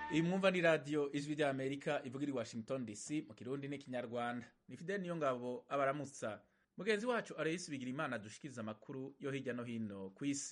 iyi mwumva ni radiyo ijwi rya amerika ivugira i washington dc mu kirundi n'ikinyarwanda ni fideli niyo ngabo abaramutsa mugenzi wacu arayisi bigira imana dushikiriza amakuru yo hirya no hino ku isi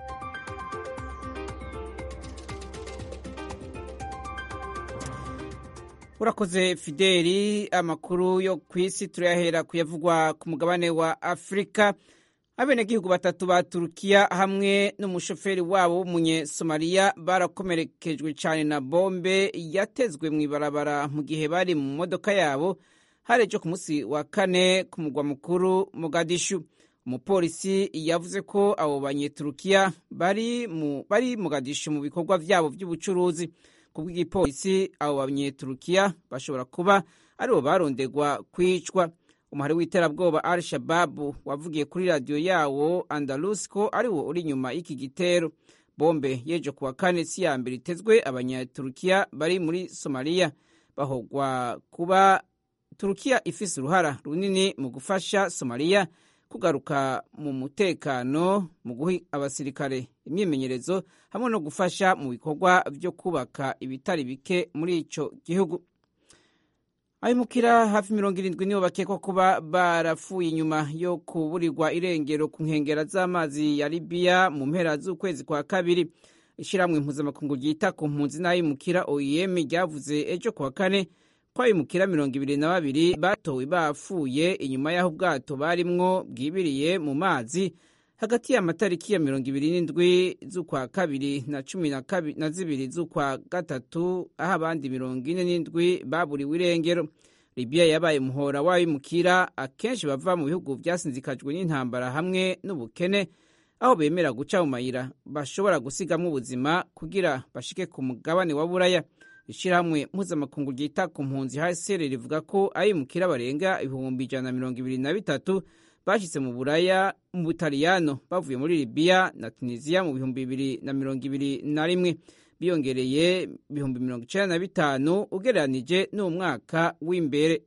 urakoze fideli amakuru yo ku isi turayahera kuyavugwa ku mugabane wa afurika abenegihugu batatu ba turukiya hamwe n'umushoferi wabo w'umunyesomaliya barakomerekejwe cyane na bombe yatezwe mu ibarabara mu gihe bari mu modoka yabo hari ejo ku munsi wa kane ku mugwa mukuru mogadishu umupolisi yavuze ko abo banyeturukiya bari mu bari mogadishu mu bikorwa byabo by'ubucuruzi ku bw'igipolisi abo banyeturukiya bashobora kuba aribo barondegwa kwicwa umuhari w'iterabwoba al shababu wavugiye kuri radiyo yawo andalus ko ariwo uri inyuma y'iki gitero bombe yejo kuwa kane si ya mbere itezwe abanyaturukiya bari muri somaliya bahogwa kuba turukiya ifise uruhara runini mu gufasha somaliya kugaruka mu mutekano mu guha abasirikare imyimenyerezo hamwe no gufasha mu bikorwa byo kubaka ibitari bike muri ico gihugu abimukira hafi mirongo irindwi nibo bakekwa kuba barapfuye inyuma yo kuburirwa irengero ku nkengera z'amazi ya libiya mu mpera z'ukwezi kwa kabiri ishyirahamwe mpuzamakungu ryita ku mpunzi n'abimukira oem ryavuze ejo kuwa kane ko abimukira mirongo ibiri na babiri batowe bapfuye inyuma y'aho ubwato barimwo bwibiriye mu mazi hagati y'amatariki ya mirongo ibiri n'indwi z'ukwa kabiri na cumi na zibiri z'ukwa gatatu aho abandi mirongo ine n'indwi baburiwe irengero libiya yabaye umuhora w'abimukira akenshi bava mu bihugu byasinzikajwe n'intambara hamwe n'ubukene aho bemera guca mu mayira bashobora gusigamo ubuzima kugira bashike ku mugabane wa buraya ishyirahamwe mpuzamakungu ryita ku mpunzi hcr rivuga ko abimukira barenga ibihumbi ijana na mirongo ibiri na bitatu bashyitse mu buraya mu butaliyano bavuye muri libiya na tunisiya mu bihumbi bibiri na mirongo ibiri na rimwe biyongereye ibihumbi mirongo icyenda na bitanu ugereranije n'umwaka w'imbere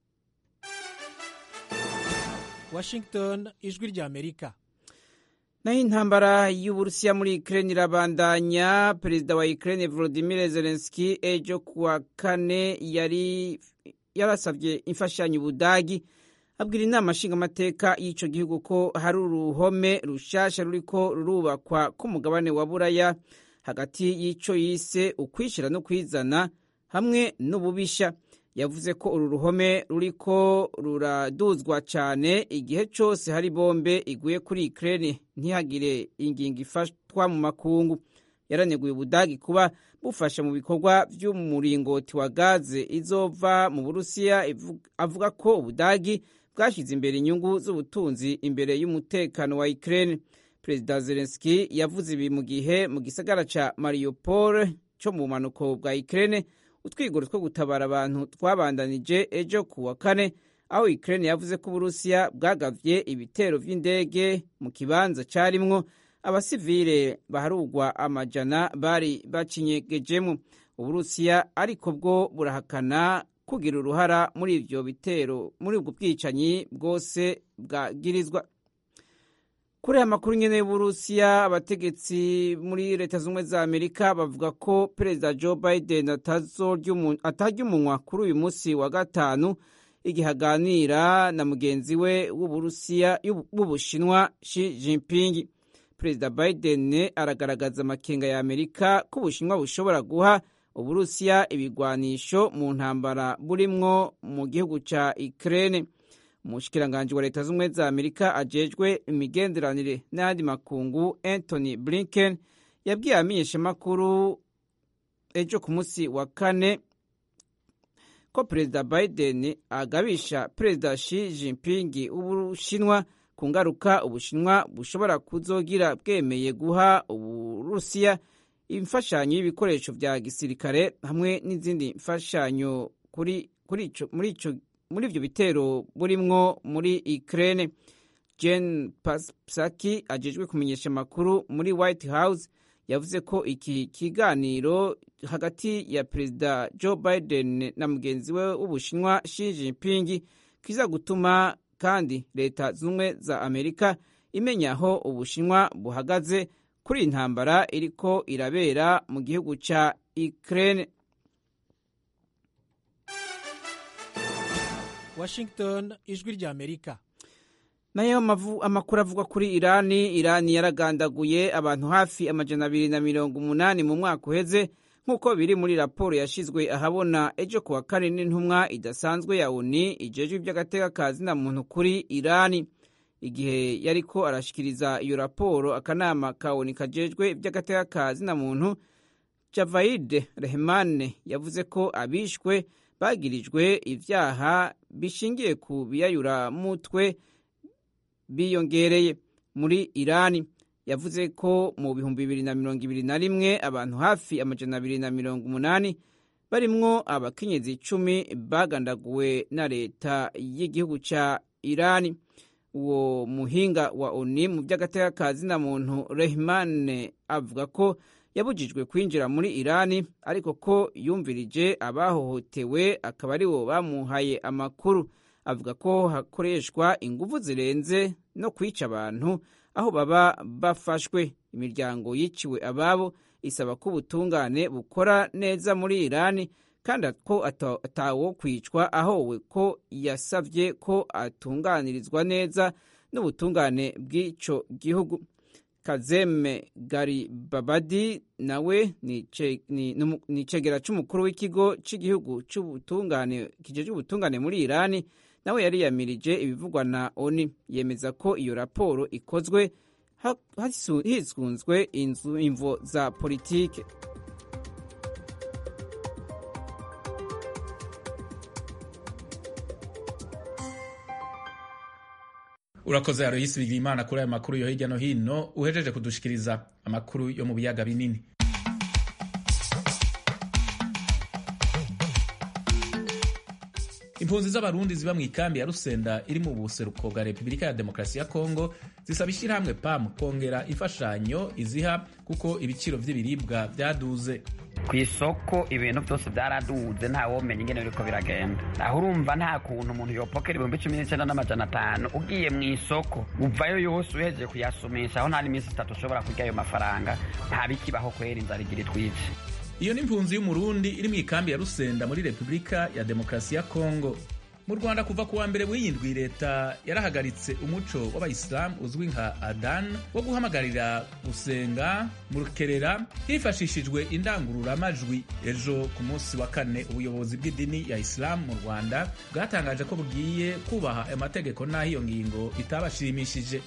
washington ijwi rya amerika naho intambara y'uburusiya muri ukraine irabandanya perezida wa ukraine volodimir zelenski ejo kuwa kane yari yarasabye imfashanyo ubudagi abwira inama nshingamateka y'icyo gihugu ko hari uruhome rushasha ruriko rurubakwa k'umugabane wa buraya hagati y'icyo yise ukwishyira no kwizana hamwe n'ububisha yavuze ko uru ruhome ruriko ruraduzwa cyane igihe cyose hari bombe iguye kuri Ukraine ntihagire ingingo ifatwa mu makungu yaraneguye ubudagi kuba bufasha mu bikorwa by'umuringoti wa gaze izova mu burusiya avuga ko ubudagi bwashyize imbere inyungu z'ubutunzi imbere y'umutekano wa Ukraine perezida Zelensky yavuze ibi mu gihe mu gisagara ca Mariupol cyo mu bumanuko bwa Ukraine utwigoro two gutabara abantu twabandanije ejo ku wa kane aho Ukraine yavuze ko Uburusiya bwagavye ibitero vy'indege mu kibanza carimwo abasivile baharugwa amajana bari bacinyegejemo Uburusiya ariko bwo burahakana kugira uruhara muri ivyo bitero muri ubwo bwicanyi bwose bwagirizwa kuri aya makuru nyene y'uburusiya abategetsi muri leta z'ubumwe za amerika bavuga ko perezida joe biden atarya umunwa kuri uyu munsi wa gatanu igihe aganira na mugenzi we w'uburusiya w'ubushinwa shi jinping perezida biden aragaragaza amakenga ya amerika ko ubushinwa bushobora guha uburusiya ibigwanisho mu ntambara burimwo mu gihugu ca ukraine umushikiranganji wa leta z'ubumwe za amerika ajejwe imigenderanire n'ayandi makungu anthony blinken yabwiye abamenyeshamakuru ejo ku munsi wa kane ko perezida biden agabisha perezida shi jinping w'ubushinwa ku ngaruka ubushinwa bushobora kuzogira bwemeye guha uburusiya imfashanyo y'ibikoresho vya gisirikare hamwe n'izindi mfashanyo kuri muri ico muri ivyo bitero burimwo muri Ukraine Jen Psaki ajejwe kumenyesha amakuru muri White House yavuze ko iki kiganiro hagati ya perezida Joe Biden na mugenzi we w'Ubushinwa Xi Jinping kiza gutuma kandi leta z'ubumwe za Amerika imenya aho Ubushinwa buhagaze kuri iyi ntambara iriko irabera mu gihugu ca Ukraine Washington ijwi rya Amerika nayo amakuru avugwa kuri Irani Irani yaragandaguye abantu hafi amajana abiri na mirongo umunani mu mwaka uheze nk'uko biri muri raporo yashyizwe ahabona ejo kuwa kane n'intumwa idasanzwe ya ONU ijejwe iby'agateka ka zina muntu kuri Irani igihe yariko arashikiriza iyo raporo akanama ka ONU kajejwe iby'agateka ka zina muntu Javaid Rehman yavuze ko abishwe bagirijwe ivyaha bishingiye ku biyayura mutwe biyongereye muri Irani yavuze ko mu bihumbi bibiri na mirongo ibiri na rimwe abantu hafi amajana abiri na mirongo umunani barimwo abakenyezi icumi bagandaguwe na leta y'igihugu ca Irani uwo muhinga wa ONU mu by'agateka ka zina muntu Rehman avuga ko yabujijwe kwinjira muri Irani ariko ko yumvirije abahohotewe akaba aribo bamuhaye amakuru avuga ko hakoreshwa ingufu zirenze no kwica abantu aho baba bafashwe imiryango yiciwe ababo isaba ko ubutungane bukora neza muri Irani kandi ko atawo kwicwa ahowe ko yasabye ko atunganirizwa neza n'ubutungane bw'ico gihugu Kazeme Garibabadi nawe ni icegera c'umukuru w'ikigo c'igihugu c'ubutungane kijejwe ubutungane muri Irani nawe yari yamirije ibivugwa na ONU yemeza ko iyo raporo ikozwe hisunzwe imvo za politike urakoze aroyisi bigira imana kuri ayo makuru yo hirya no hino uhejeje kudushikiriza amakuru yo mu biyaga binini impunzi z'abarundi ziba mu ikambi ya rusenda iri mu buseruko bwa repubulika ya demokarasi ya kongo zisaba ishyirahamwe pam kongera imfashanyo iziha kuko ibiciro by'ibiribwa byaduze ku isoko ibintu byose byaraduze ntawomenya ingene biriko biragenda aho urumva nta kuntu umuntu yopokera ibihumbi cumi n'icyenda n'amajana atanu ugiye mu isoko uvayo yose uhejeje kuyasumisha aho nta n'iminsi itatu ushobora kurya ayo mafaranga nta bikibaho kwera inzara igira itwice iyo ni impunzi y'umurundi iri mu ikambi ya rusenda muri repubulika ya demokarasi ya kongo mu rwanda kuva ku wa mbere w'iyindwi leta yarahagaritse umuco w'abayisilamu uzwi nka adan wo guhamagarira gusenga mu rukerera hifashishijwe indangururamajwi ejo ku munsi wa kane ubuyobozi bw'idini ya isilamu mu rwanda bwatangaje ko bugiye kubaha ayo mategeko n'aho iyo ngingo itabashimishije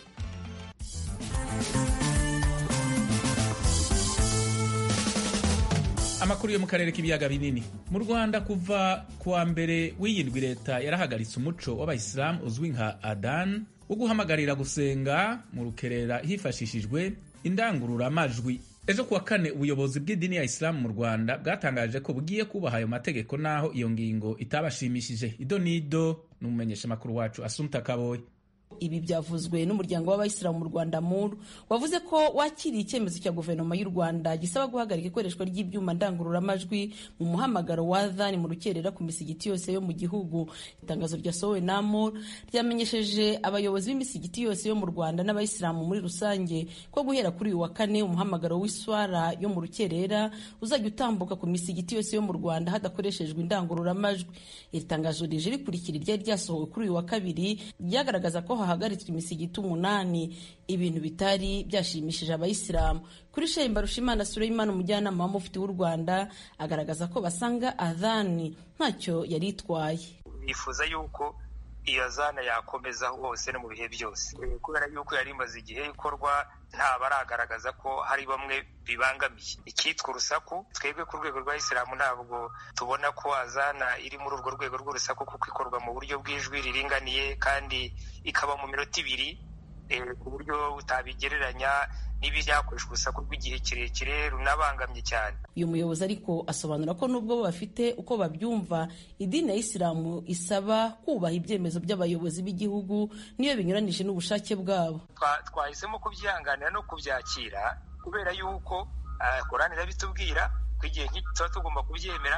amakuru yo mu karere k'ibiyaga binini mu rwanda kuva kuwa mbere w'iyindwi leta yarahagaritse umuco w'abayisilamu uzwi nka adan wo guhamagarira gusenga mu rukerera hifashishijwe indangururamajwi ejo kuwa kane ubuyobozi bw'idini ya isilamu mu rwanda bwatangaje ko bugiye kubaha ayo mategeko n'aho iyo ngingo itabashimishije ido nido n'umumenyeshamakuru wacu asumta kaboye ibi byavuzwe n'umuryango w'abayisilamu mu rwanda muru wavuze ko wakiriye icyemezo cya guverinoma y'u rwanda gisaba guhagarika ikoreshwa ry'ibyuma ndangururamajwi mu muhamagaro wa dhani mu rukerera ku misigiti yose yo mu gihugu itangazo ryasohowe na muru ryamenyesheje abayobozi b'imisigiti yose yo mu rwanda n'abayisilamu muri rusange ko guhera kuri uyu wa kane umuhamagaro w'iswara yo mu rukerera uzajya utambuka ku misigiti yose yo mu rwanda hadakoreshejwe indangururamajwi iri tangazo rije rikurikira iryari ryasohowe kuri uyu wa kabiri ryagaragaza ko hahagaritswe imisigiti umunani ibintu bitari byashimishije abayisilamu kuri shehe mbarushimana suleimani umujyanama w'umufiti w'u rwanda agaragaza ko basanga adhani ntacyo yari itwaye bifuza yuko iyo azana yakomeza hose no mu bihe byose kubera yuko yari imaze igihe ikorwa nta baragaragaza ko hari bamwe bibangamiye icyitwa urusaku twebwe ku rwego rwa isilamu ntabwo tubona ko azana iri muri urwo rwego rw'urusaku kuko ikorwa mu buryo bw'ijwi riringaniye kandi ikaba mu minota ibiri ku buryo utabigereranya n'ibyakoreshwa urusaku rw'igihe kirekire runabangamye cyane uyu muyobozi ariko asobanura ko nubwo bo bafite uko babyumva idini ya isilamu isaba kubaha ibyemezo by'abayobozi b'igihugu niyo binyuranije n'ubushake bwabo twahisemo kubyihanganira no kubyakira kubera yuko korani irabitubwira ko igihe nk'iki tuba tugomba kubyemera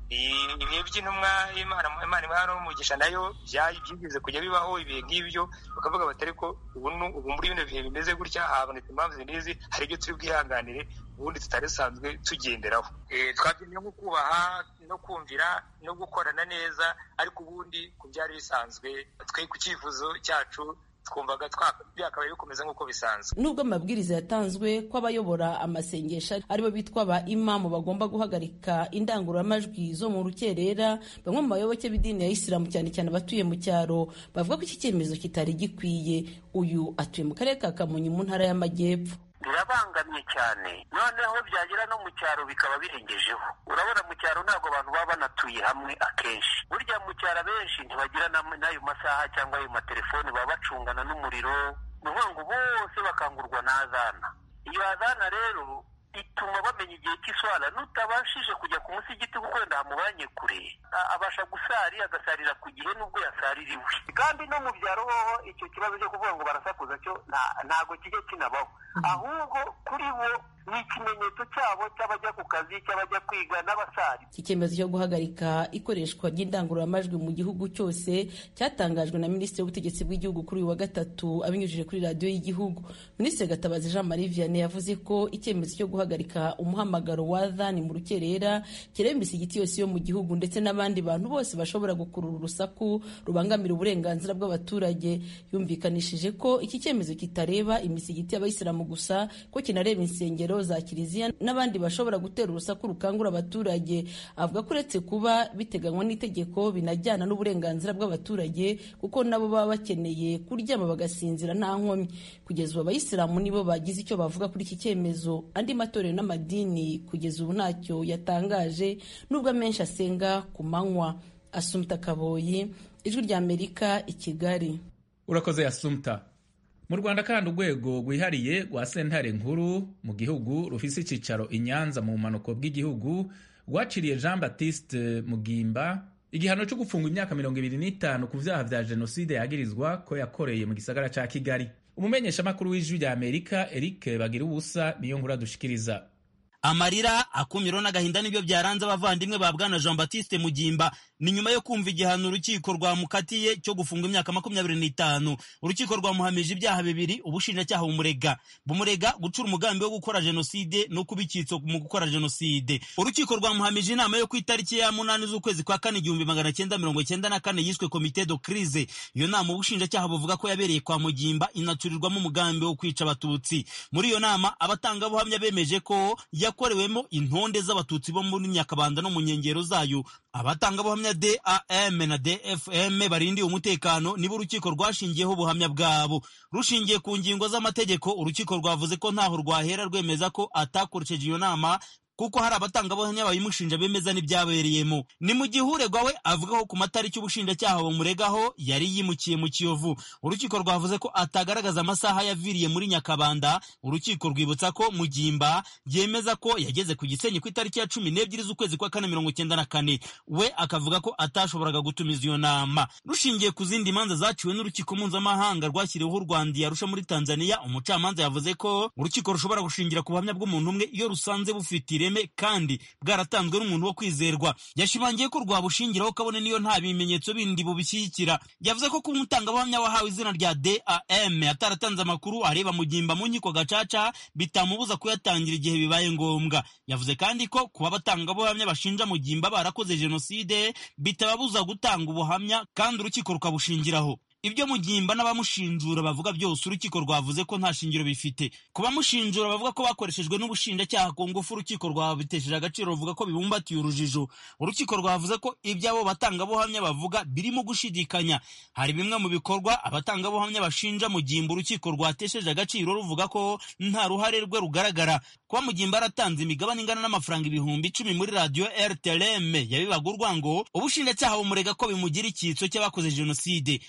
ibihe by'intumwa imana imana n'umugisha nayo byigeze kujya bibaho ibihe nk'ibyo bakavuga bati ariko ubu muri bino bihe bimeze gutya habonetse impamvu n'izi hari ibyo turi bwihanganire ubundi tutari dusanzwe tugenderaho twabyemeye nko kubaha no kumvira no gukorana neza ariko ubundi ku byari bisanzwe twe ku cyifuzo cyacu twumvaga byakabaye bikomeza nk'uko bisanzwe nubwo amabwiriza yatanzwe ko abayobora amasengesho aribo bitwa ba imamu bagomba guhagarika indangururamajwi zo mu rukerera bamwe mu bayoboke b'idini ya isilamu cyane cyane abatuye mu cyaro bavuga ko iki cyemezo kitari gikwiye uyu atuye mu karere ka kamonyi mu ntara y'amajyepfo birabangamye cyane noneho byagera no mu cyaro bikaba birengejeho urabona mu cyaro ntabwo abantu baba banatuye hamwe akenshi burya mu cyaro abenshi ntibagira n'ayo masaha cyangwa ayo matelefoni baba bacungana n'umuriro ni ukuvuga ngo bose bakangurwa n'azana iyo azana rero ituma bamenya igihe cy'iswara nutabashije kujya ku musigiti kuko wenda hamubanye kure abasha gusari agasarira ku gihe nubwo yasaririwe kandi no mu byaro hoho icyo kibazo cyo kuvuga ngo barasakuza cyo ntabwo kijya kinabaho ahubwo kuri bo ni ikimenyetso cyabo cy'abajya ku kazi cy'abajya kwiga n'abasari iki cyemezo cyo guhagarika ikoreshwa ry'indangururamajwi mu gihugu cyose cyatangajwe na minisitiri w'ubutegetsi bw'igihugu kuri uyu wa gatatu abinyujije kuri radiyo y'igihugu minisitiri gatabazi jean marie vianney yavuze ko icyemezo cyo guhagarika umuhamagaro wa dhani mu rukerera kireba imisigiti yose yo mu gihugu ndetse n'abandi bantu bose bashobora gukurura urusaku rubangamira uburenganzira bw'abaturage yumvikanishije ko iki cyemezo kitareba imisigiti y'abayisilamu gusa ko kinareba insengero za kiliziya n'abandi bashobora gutera urusaku rukangura abaturage avuga ko uretse kuba biteganywa n'itegeko binajyana n'uburenganzira bw'abaturage kuko nabo baba bakeneye kuryama bagasinzira nta nkomyi kugeza ubu abayisilamu nibo bagize icyo bavuga kuri iki cyemezo andi matorero n'amadini kugeza ubu ntacyo yatangaje nubwo amenshi asenga ku manywa asumta kaboyi ijwi rya amerika i kigali urakoze yasumta mu rwanda kandi urwego rwihariye rwa sentare nkuru mu gihugu rufise icyicaro i nyanza mu bumanuko bw'igihugu rwaciriye jean baptiste mugimba igihano cyo gufungwa imyaka mirongo ibiri n'itanu ku byaha bya jenoside yagirizwa ko yakoreye mu gisagara cya kigali umumenyeshamakuru w'ijwi rya amerika eric bagira ubusa niyo nkuru adushikiriza amarira akumiro n'agahinda nibyo byaranze abavandimwe ba bwana jean baptiste mugimba ni nyuma yo kumva igihano urukiko rwamukatiye cyo gufunga imyaka makumyabiri n'itanu urukiko rwamuhamije ibyaha bibiri ubushinjacyaha bumurega bumurega gucura umugambi wo gukora jenoside no kuba icyitso mu gukora jenoside urukiko rwamuhamije inama yo ku itariki ya munani z'ukwezi kwa kane igihumbi magana cyenda mirongo cyenda na kane yiswe komite do crise iyo nama ubushinjacyaha buvuga ko yabereye kwa mugimba inacurirwamo umugambi wo kwica abatutsi muri iyo nama abatangabuhamya bemeje ko yakorewemo intonde z'abatutsi bo muri nyakabanda no mu nkengero zayo abatangabuhamya dam na dfm barindiye umutekano nibo urukiko rwashingiyeho ubuhamya bwabo rushingiye ku ngingo z'amategeko urukiko rwavuze ko ntaho rwahera rwemeza ko atakoresheje iyo nama kuko hari abatangabuhamya babimushinja bemeza n'ibyabereyemo ni mu gihe uregwa we avuga ko ku matariki ubushinjacyaha bumuregaho yari yimukiye mu kiyovu urukiko rwavuze ko atagaragaza amasaha yaviriye muri nyakabanda urukiko rwibutsa ko mugimba yemeza ko yageze ku gisenyi ku itariki ya cumi n'ebyiri z'ukwezi kwa kane mirongo icyenda na kane we akavuga ko atashoboraga gutumiza iyo nama rushingiye ku zindi manza zaciwe n'urukiko mpuzamahanga rwashyiriweho u rwanda yarusha muri tanzania umucamanza yavuze ko urukiko rushobora gushingira ku buhamya bw'umuntu umwe iyo rusanze bufite ireme kandi bwaratanzwe n'umuntu wo kwizerwa yashimangiye ko rwabushingiraho kabone niyo nta bimenyetso bindi bubishyigikira yavuze ko kuba umutangabuhamya wahawe izina rya dam ataratanze amakuru areba mugimba mu nkiko gacaca bitamubuza kuyatangira igihe bibaye ngombwa yavuze kandi ko kuba abatangabuhamya bashinja mugimba barakoze jenoside bitababuza gutanga ubuhamya kandi urukiko rukabushingiraho ibyo mugimba n'abamushinjura bavuga byose urukiko rwavuze ko nta shingiro bifite ku bamushinjura bavuga ko bakoreshejwe n'ubushinjacyaha ku ngufu urukiko rwabitesheje agaciro ruvuga ko bibumbatiye urujijo urukiko rwavuze ko ibyo abo batangabuhamya bavuga birimo gushidikanya hari bimwe mu bikorwa abatangabuhamya bashinja mugimba urukiko rwatesheje agaciro ruvuga ko nta ruhare rwe rugaragara kuba mugimba aratanze imigabane ingana n'amafaranga ibihumbi icumi muri radiyo rtlm yabibaga urwango ubushinjacyaha bumurega ko bimugira icyitso cy'abakoze jenoside mugimba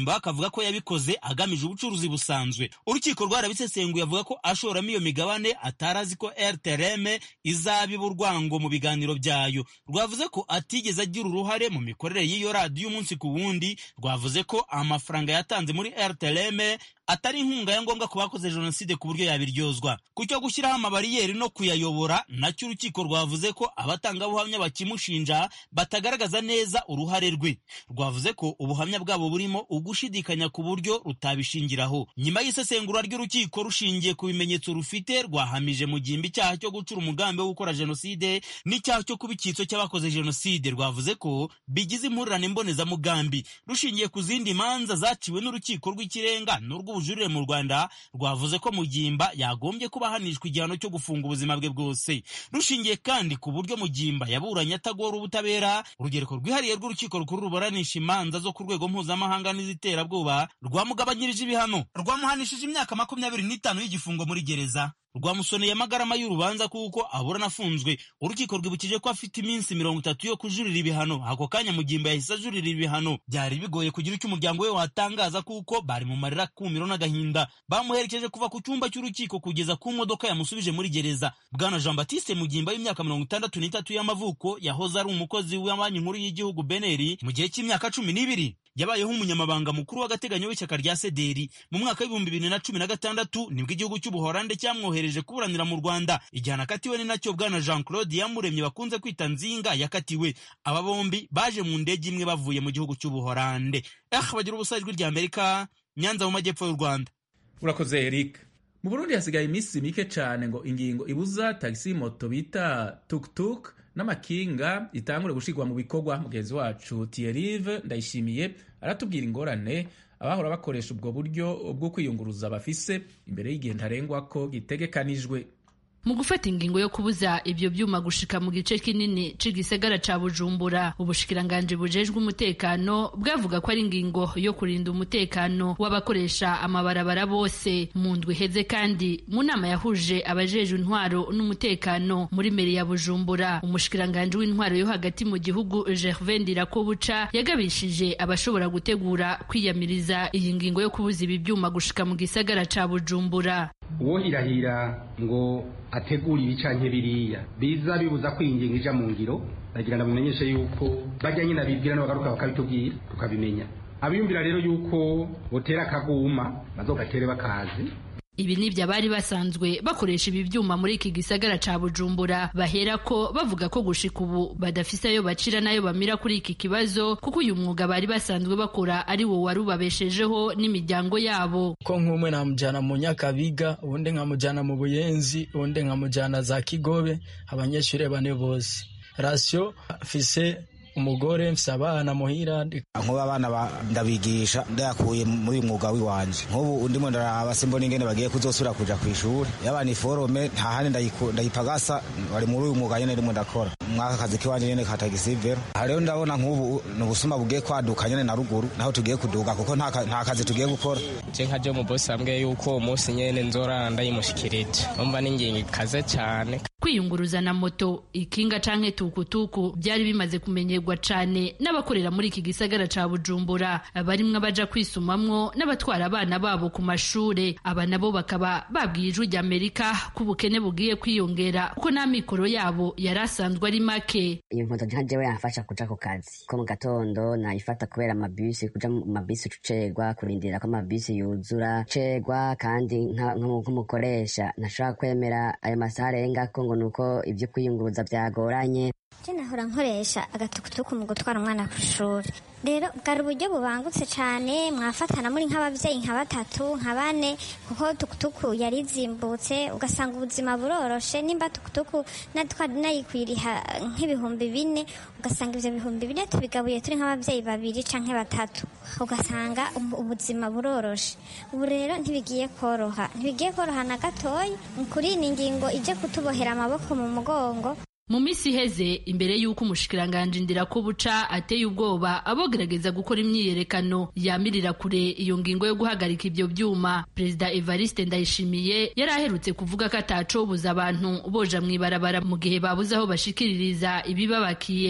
mugimba akavuga ko yabikoze agamije ubucuruzi busanzwe urukiko rwarabisesenguye avuga ko ashoramo iyo migabane atari azi ko rtrm izabiba urwango mu biganiro byayo rwavuze ko atigeze agira uruhare mu mikorere y'iyo radiyo umunsi ku wundi rwavuze ko amafaranga yatanze muri rtrm atari inkunga ya ngombwa ku bakoze jenoside ku buryo yabiryozwa ku cyo gushyiraho amabariyeri no kuyayobora nacyo urukiko rwavuze ko abatangabuhamya bakimushinja batagaragaza neza uruhare rwe rwavuze ko ubuhamya bwabo burimo ugushidikanya ku buryo rutabishingiraho nyuma y'isesengura ry'urukiko rushingiye ku bimenyetso rufite rwahamije mu gihimba icyaha cyo gucura umugambi wo gukora jenoside n'icyaha cyo kuba icyitso cy'abakoze jenoside rwavuze ko bigize impurirane mbonezamugambi rushingiye ku zindi manza zaciwe n'urukiko rw'ikirenga n'urw'ubu ubujurire mu rwanda rwavuze ko mugimba yagombye kuba ahanishwa igihano cyo gufunga ubuzima bwe bwose rushingiye kandi ku buryo mugimba yaburanye atagora ubutabera urugereko rwihariye rw'urukiko rukuru ruburanisha imanza zo ku rwego mpuzamahanga n'iziterabwoba rwamugabanyirije ibihano rwamuhanishije imyaka makumyabiri n'itanu y'igifungo muri gereza rwamusoneye amagarama y'urubanza kuko aburana afunzwe urukiko rwibukije ko afite iminsi mirongo itatu yo kujurira ibihano ako kanya mugimba yahise ajurira ibihano byari bigoye kugira icyo umuryango we watangaza kuko bari mu marira kumiro n'agahinda bamuherekeje kuva ku cyumba cy'urukiko kugeza ku modoka yamusubije muri gereza bwana jean batiste mugimba w'imyaka mirongo itandatu n'itatu y'amavuko yahoze ari umukozi wa banki nkuru y'igihugu beneri mu gihe cy'imyaka cumi n'ibiri yabayeho umunyamabanga mukuru w'agateganyo w'ishyaka rya sederi mu mwaka w'ibihumbi bibiri na cumi na gatandatu nibwo igihugu cy'ubuhorande cyamwohereje kuburanira mu rwanda igihano akatiwe ni nacyo bwana jean claude yamuremye bakunze kwita nzinga yakatiwe aba bombi baje mu ndege imwe bavuye mu gihugu cy'ubuhorande eh bagira ubusa ijwi rya amerika nyanza mu majyepfo y'u rwanda urakoze eric mu burundi hasigaye iminsi mike cyane ngo ingingo ibuza tagisi moto bita tuktuk n'amakinga itangure gushyirwa mu bikorwa mugenzi wacu tiyerive ndayishimiye aratubwira ingorane abahora bakoresha ubwo buryo bwo kwiyunguruza bafise imbere y'igihe ntarengwa ko gitegekanijwe mu gufata ingingo yo kubuza ibyo byuma gushika mu gice kinini c'igisagara ca bujumbura ubushikiranganji bujejwe umutekano bwavuga ko ari ingingo yo kurinda umutekano w'abakoresha amabarabara bose mu ndwi iheze kandi mu nama yahuje abajejwe intwaro n'umutekano muri meri ya bujumbura umushikiranganji w'intwaro yo hagati mu gihugu gervain ndirakobuca yagabishije abashobora gutegura kwiyamiriza iyi ngingo yo kubuza ibi byuma gushika mu gisagara ca bujumbura uwohirahira ngo ategura ibi canke biriya biza bibuza ko iyi ngingo ija mu ngiro ndagira ndamumenyeshe yuko bajya nyine abibwira n'abagaruka bakabitubwira tukabimenya abiyumvira rero yuko botera akaguma bazogatere bakazi ibi nibyo abari basanzwe bakoresha ibi byuma muri iki gisagara ca bujumbura bahera ko bavuga ko gushika ubu badafise ayo bacira n'ayo bamira kuri iki kibazo kuko uyu mwuga bari basanzwe bakora ari wo wari ubabeshejeho n'imiryango yabo ko nk'umwe namujyana mu nyakabiga ubundi nkamujyana mu buyenzi ubundi nkamujyana za kigobe abanyeshuri bane bose rasiyo fise umugore mfise abana muhira nkuba abana ndabigisha ndayakuye muri uyu mwuga w'iwanje nk'ubu ndimo ndaraba simbona ingene bagiye kuzosubira kuja kw'ishuri yabana iforome nta handi ndayipagasa bari muri uyu mwuga nyene ndimo ndakora mwaka kazi kiwanje nyene ka tagisivero aha rero ndabona nk'ubu ni ubusuma bugiye kwaduka nyene na ruguru naho tugiye kuduga kuko nta kazi tugiye gukora je nka je umubosi ambwiye yuko uwo munsi nyene nzorara ndayimushikirije umva n'ingingo ikaze cane kwiyunguruza na moto ikinga canke tukutuku byari bimaze kumenyerwa cane n'abakorera muri iki gisagara ca bujumbura barimwo abaja kwisumamwo n'abatwara abana babo ku mashure aba nabo bakaba babwiye ijwi ry'amerika ko ubukene bugiye kwiyongera kuko n'amikoro yabo yari asanzwe ari make iyo moto nka jewe yamfasha kuja ku kazi ko mu gatondo nayifata kubera amabisi kuja mu mabisi ucerwa kurindira ko amabisi yuzura cerwa kandi nk'umukoresha ntashobora kwemera ayo masaha arengako ngo nuko ibyo kwiyunguruza byagoranye je nahora nkoresha agatukutuku mu gutwara umwana ku ishuri rero bwari uburyo bubangutse cyane mwafatana muri nk'ababyeyi nka batatu nka bane kuko tukutuku yari izimbutse ugasanga ubuzima buroroshe nimba tukutuku nayikwiriha nk'ibihumbi bine ugasanga ibyo bihumbi bine tubigabuye turi nk'ababyeyi babiri canke batatu ugasanga ubuzima buroroshe ubu rero ntibigiye koroha ntibigiye koroha na gatoya kuri iyi ngingo ije kutubohera amaboko mu mugongo mu minsi iheze imbere y'uko umushikiranganji ndirakobuca ateye ubwoba abogerageza gukora imyiyerekano yamirira kure iyo ngingo yo guhagarika ibyo byuma perezida evariste ndayishimiye yari aherutse kuvuga ko atacobuza abantu boja mu ibarabara mu gihe babuze aho bashikiririza ibibabakiye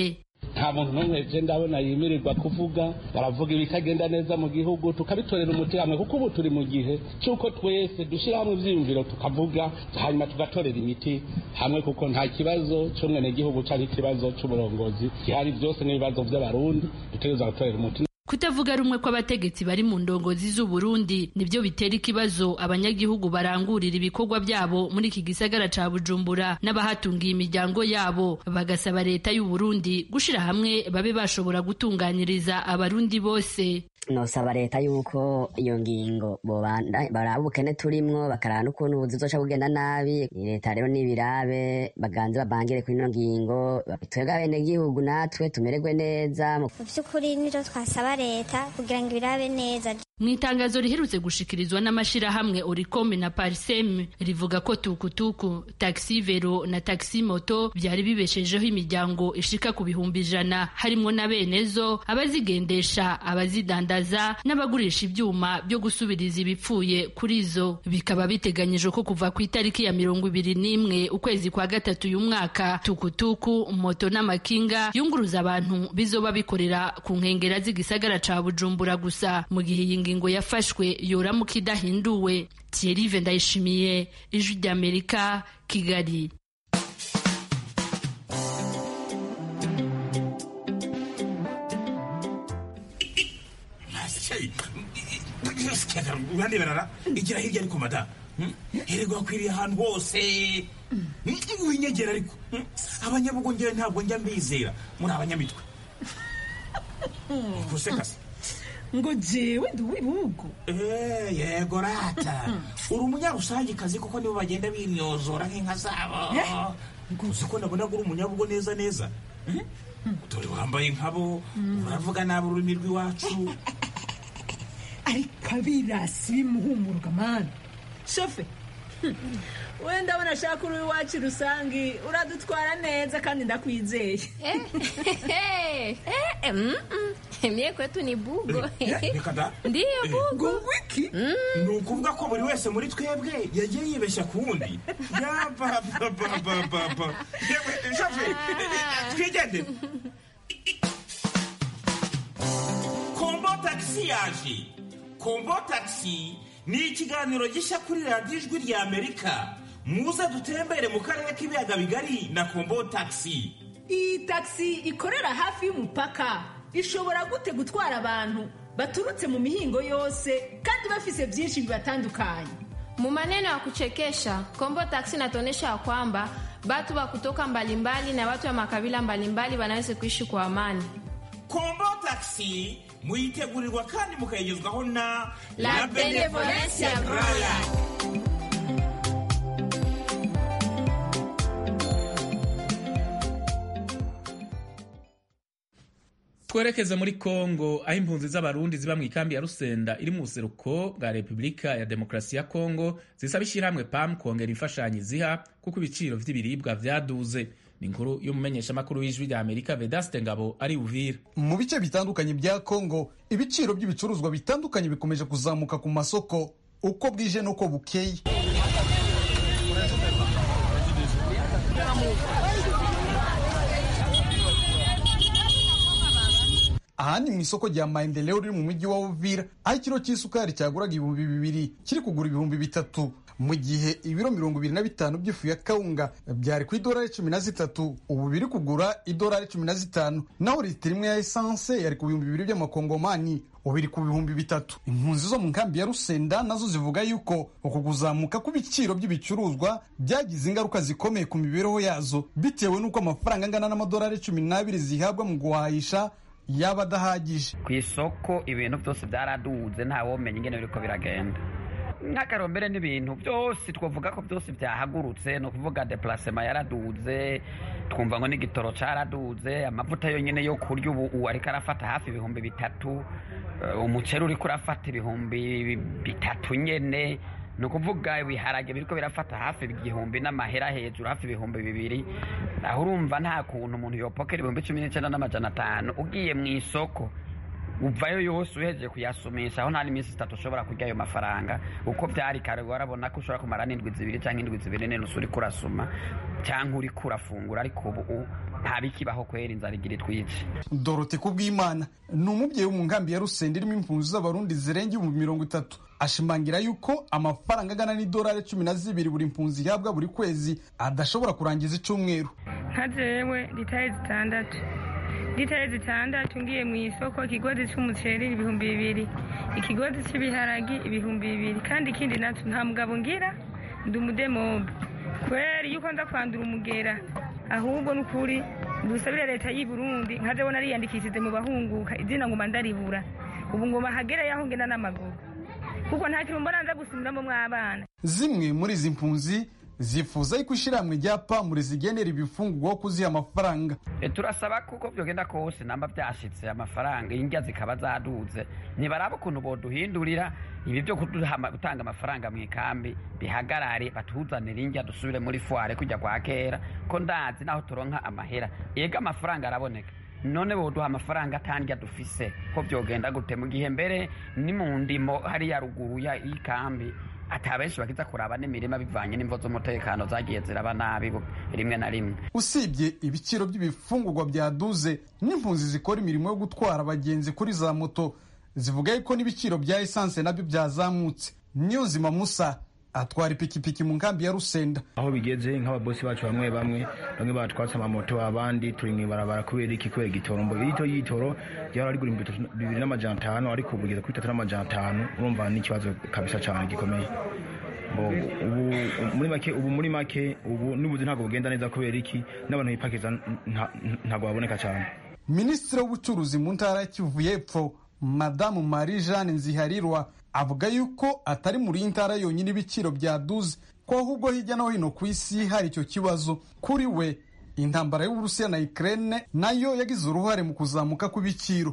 nta muntu n'umwe je ndabona yimirirwa kuvuga baravuga ibitagenda neza mu gihugu tukabitorera umuti hamwe kuko ubu turi mu gihe cy'uko twese dushyira hamwe ivyiyumviro tukavuga hanyuma tugatorera imiti hamwe kuko nta kibazo cy'umwenegihugu cyangwa ikibazo cy'uburongozi gihari byose n'ibibazo by'abarundi dutegereza gutorera umuti kutavuga rumwe kw'abategetsi bari mu ndongozi z'u Burundi nibyo bitera ikibazo abanyagihugu barangurira ibikorwa byabo muri iki gisagara ca Bujumbura n'abahatungiye imiryango yabo bagasaba leta y'u Burundi gushira hamwe babe bashobora gutunganyiriza abarundi bose nosaba leta yuko iyo ngingo bobanda baraba ubukene turimwo bakaraba n'ukuntu ubuzi buzoca bugenda nabi leta rero nibirabe baganze babangire kuri ino ngingo twebwe abenegihugu natwe tumererwe neza mu by'ukuri nivyo twasaba leta kugira ngo ibirabe neza mu itangazo riherutse gushikirizwa n'amashirahamwe oricome na parsem rivuga ko tukutuku taxi vero na taxi moto byari bibeshejeho imiryango ishika ku bihumbi ijana harimwo na benezo abazigendesha abazidandaza n'abagurisha ibyuma byo gusubiriza ibipfuye kuri zo bikaba biteganyijwe ko kuva ku itariki ya mirongo ibiri n'imwe ukwezi kwa gatatu uyu mwaka tukutuku moto n'amakinga yunguruza abantu bizoba bikorera ku nkengera z'igisagara ca bujumbura gusa mu gihe iyi ngingo yafashwe yoramuka idahinduwe Thierry Ndayishimiye ijwi ry'Amerika Kigali uraneberara igira hirya ariko mada hererwa akwiriye ahantu hose winyegera ariko abanyabugongera ntabwo njya mbizera muri abanyamitwe gusekase ngo jewe ndi uw'ibihugu yego rata uri umunyarusangikazi kuko nibo bagenda bimyozora nk'inka zabo uzi ko nabona uri umunyabugo neza neza dore wambaye nkabo uravuga nabi ururimi rw'iwacu ariko abirasi bimuhumuruka mani shofe wenda abona ashaka uri iwacu rusange uradutwara neza kandi ndakwizeye mie kwetu ni bugo reka da ndiyo bugo ngo wiki ni ukuvuga ko buri wese muri twebwe yagiye yibeshya ku wundi yapapapapapa shofe twigendere kombo tagisi yaje kombo tagisi ni ikiganiro gishya kuri radiyo ijwi rya amerika muze dutembere mu karere k'ibiyaga bigari na kombo tagisi iyi tagisi ikorera hafi y'umupaka ishobora gute gutwara abantu baturutse mu mihingo yose kandi bafise byinshi bibatandukanye Mu maneno ya kuchekesha Kombo Taxi inatuonyesha ya kwamba watu wa kutoka mbalimbali na watu wa makabila mbalimbali wanaweza kuishi kwa amani. kombo tagisi muyitegurirwa kandi mukayigezwaho na La Benevolencia Royal. twerekeze muri kongo aho impunzi z'abarundi ziba mu ikambi ya rusenda iri mu buseruko bwa repubulika ya demokarasi ya kongo zisaba ishyirahamwe pam kongera imfashanyo ziha kuko ibiciro vy'ibiribwa vyaduze ni inkuru y'umumenyeshamakuru w'ijwi rya amerika vedaste ngabo ari uvira mu bice bitandukanye bya kongo ibiciro by'ibicuruzwa bitandukanye bikomeje kuzamuka ku masoko uko bwije n'uko bukeye aha ni mu isoko rya maendeleo riri mu mujyi wa uvira aho ikiro cy'isukari cyaguraga ibihumbi bibiri kiri kugura ibihumbi bitatu mu gihe ibiro mirongo ibiri na bitanu by'ifu ya kawunga byari ku idolari cumi na zitatu ubu biri kugura idolari cumi na zitanu naho litiro imwe ya esanse yari ku bihumbi bibiri by'amakongomani ubu iri ku bihumbi bitatu impunzi zo mu nkambi ya rusenda nazo zivuga yuko uku kuzamuka kw'ibiciro by'ibicuruzwa byagize ingaruka zikomeye ku mibereho yazo bitewe n'uko amafaranga angana n'amadolari cumi n'abiri zihabwa mu guhahisha yaba adahagije ku isoko ibintu byose byaraduze ntawomenya ingene biriko biragenda nk'akarombere n'ibintu byose twavuga ko byose byahagurutse ni ukuvuga deplacement yaraduze twumva ngo n'igitoro caraduze amavuta yonyine yo kurya ubu ubu ariko arafata hafi ibihumbi bitatu Eh, umuceri uriko urafata ibihumbi bitatu nyene ni ukuvuga ibiharage biriko birafata hafi igihumbi n'amahera hejuru hafi ibihumbi bibiri aho urumva nta kuntu umuntu yopokera ibihumbi cumi n'icenda n'amajana atanu ugiye mu isoko uvayo yose uhejeje kuyasumisha aho nta n'iminsi itatu ushobora kurya ayo mafaranga uko byari kare warabona ko ushobora kumara n'indwi zibiri cyangwa indwi zibiri nene uriko urasuma cyangwa uri kurafungura ariko ubu ntabikibaho kwera inzara igira itwice dorote kubw'imana ni umubyeyi wo mu nkambi ya rusenda irimo impunzi z'abarundi zirenga ibihumbi mirongo itatu ashimangira yuko amafaranga angana n'idolari cumi na zibiri buri mpunzi ihabwa buri kwezi adashobora kurangiza icyumweru nka jewe litari zitandatu litari zitandatu ngiye mu isoko ikigozi cy'umuceri ibihumbi bibiri ikigozi cy'ibiharagi ibihumbi bibiri kandi ikindi nacyo nta mugabo ngira ndi umudemobe kubera iyo ukonza kwandura umugera ahubwo ni ukuri dusabire leta y'i burundi nka jewe nariyandikishije mu bahunguka izina ngoma ndaribura ubu ngoma hagera yaho ngenda n'amaguru kuko nta kintu mbona nza gusumiramo mw'abana zimwe muri izi mpunzi zifuza yuko ishyirahamwe rya pamure zigenera ibifungurwa kuziha amafaranga turasaba kuko byogenda kose namba byashitse amafaranga indya zikaba zaduze ntibaraba ukuntu boduhindurira ibi byo gutanga amafaranga mu ikambi bihagarare batuzanire indya dusubire muri fuware kujya kwa kera ko ndazi naho turonka amahera yega amafaranga araboneka none boduha amafaranga atandya dufise ko byogenda gute mu gihe mbere ni mu ndimo hariya ruguru y'ikambi ata benshi bakiza kuraba n'imirima bivanye n'imvo z'umutekano zagiye ziraba nabi rimwe na rimwe usibye ibiciro by'ibifungurwa byaduze n'impunzi zikora imirimo yo gutwara abagenzi kuri za moto zivuga yuko n'ibiciro bya esanse nabyo byazamutse niyonzima musa atwara ipikipiki mu nkambi ya rusenda aho bigeze nk'ababosi bacu bamwe bamwe bamwe batwatse amamoto abandi turi mu ibarabara kubera iki kubera igitoro mbo irito y'itoro ryari rigura ibihumbi bibiri n'amajana atanu ariko ubu bigeze kuri bitatu n'amajana atanu urumva ni ikibazo kabisa cyane gikomeye ubu muri make ubu muri make ubu n'ubuzi ntabwo bugenda neza kubera iki n'abantu bipakiza ntabwo baboneka cyane minisitiri w'ubucuruzi mu ntara ya kivu y'epfo madamu marie jeanne nziharirwa avuga yuko atari muri iyi ntara yonyine ibiciro byaduze ko ahubwo hirya no hino ku isi hari icyo kibazo kuri we intambara y'uburusiya na ukraine nayo yagize uruhare mu kuzamuka kw'ibiciro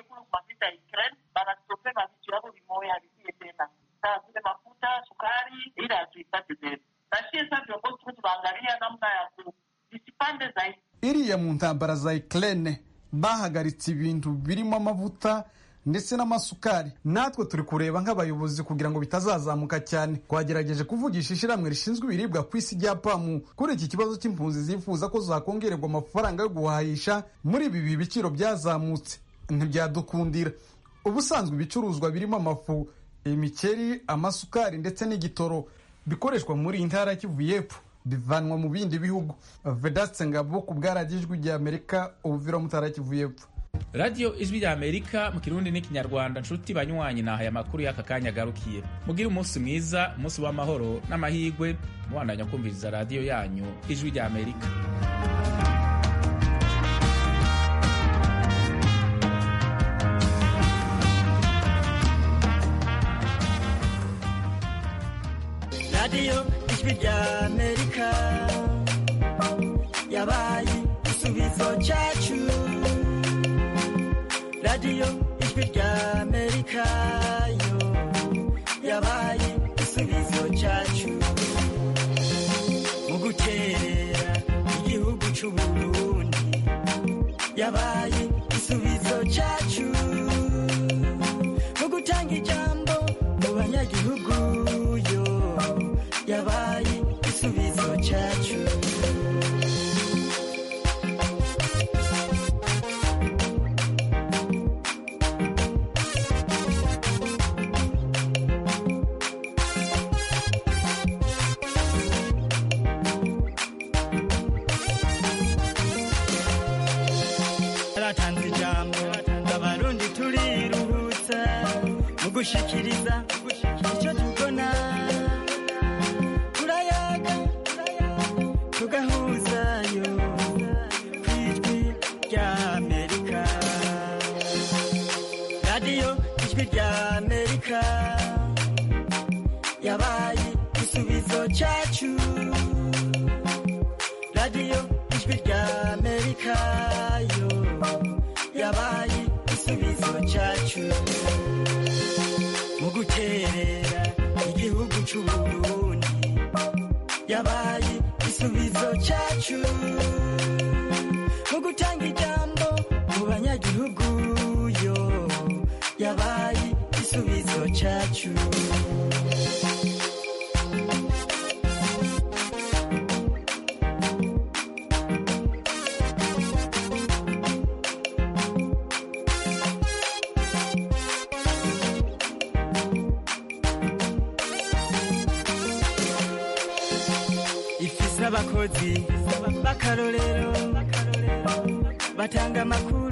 iriya mu ntambara za ukraine bahagaritse ibintu birimo amavuta ndetse n'amasukari natwe turi kureba nk'abayobozi kugira ngo bitazazamuka cyane twagerageje kuvugisha ishyirahamwe rishinzwe ibiribwa ku isi rya pamu kuri iki kibazo cy'impunzi zifuza ko zakongererwa amafaranga yo guhahisha muri ibi biciro byazamutse ntibyadukundira ubusanzwe ibicuruzwa birimo amafu imikeri amasukari ndetse n'igitoro bikoreshwa muri iyi ntara kivu y'epfo bivanwa mu bindi bihugu vedaste ngabo ku bwaragijwi rya amerika ubuvira mutara kivu y'epfo radiyo ijwi rya amerika mu kirundi n'ikinyarwanda nshuti banywanyi nahaye amakuru y'aka kanya agarukiye mugire umunsi mwiza umunsi w'amahoro n'amahirwe mubandanya kumviriza radiyo yanyu ijwi rya amerika radiyo ijwi rya amerika yabaye igisubizo cyacu radiyo ijwi rya amerika yo yabaye igisubizo cyacu mu guterera igihugu cy'u burundi yabaye igisubizo cyacu mu gutanga ijambo mu banyagihugu yo yabaye igisubizo cyacu yaratanze ijambo abarundi turiruhutsa mu gushikiriza icyo tubona turayaga tugahuzayo ku ijwi rya amerika radiyo ijwi rya amerika yabaye igisubizo cyacu radiyo ijwi rya amerika yo yabaye igisubizo cyacu mu guterera igihugu cy'u burundi yabaye igisubizo cyacu mu gutanga ijambo mu banyagihugu yo yabaye igisubizo cyacu abakozi b'akarorero batanga amakuru